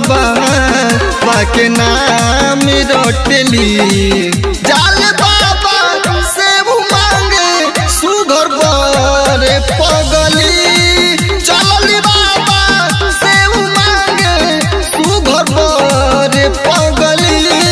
बाबा के नाम रोटली जाल बाबा से मांगे सुघर बरे पगली चलली बाबा से मांगे सुघर बरे पगली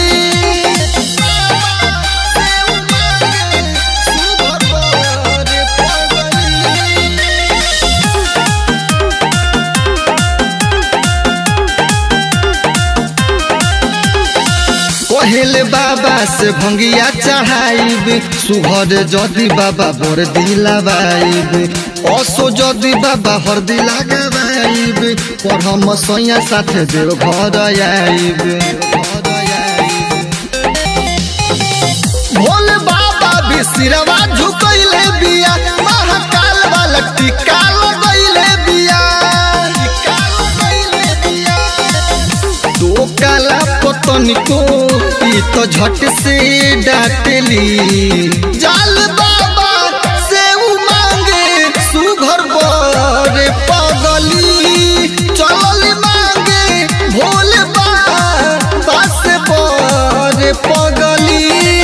कहेले बाबा से भंगिया चढ़ाइब सुघर जदि बाबा बर दिलाबाइब असो जदि बाबा हरदी लगाबाइब पर हम सैया साथे देव घर आइब भोले बाबा भी सिरवा झुकैले बिया महाकाल वाला टीका लगैले बिया टीका लगैले बिया दो काला पतन को ई तो झट से डाटली जाल बाबा से उ मांगे सुघर बरे पगली चलल मांगे भोले बाबा से बरे पगली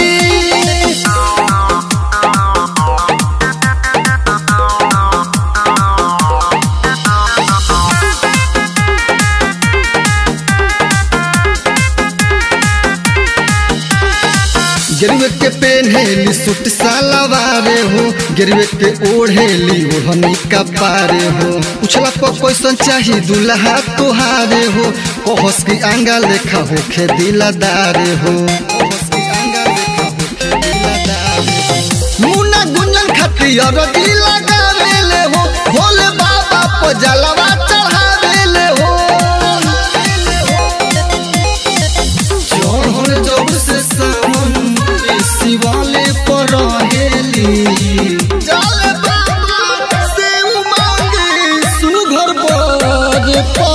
गिरवे के पेन्हेली सूट सालवारे हो गिरवे के ओढ़ेली ओढ़नी का पारे हो उछला पर कैसन चाही दुल्हा तुहारे हो कहस की आंगा लेखा हो खे दिलादारे हो कहस की आंगा लेखा होखे दिलादारे हो। मुन्ना गुंजन खतियर दी लगावेले हो भोले बाबा पर जलवा चढ़ावेले हो चढ़ल जब से सावन शिवाले पर रहेली जल बाबा से मांगे सुघर बर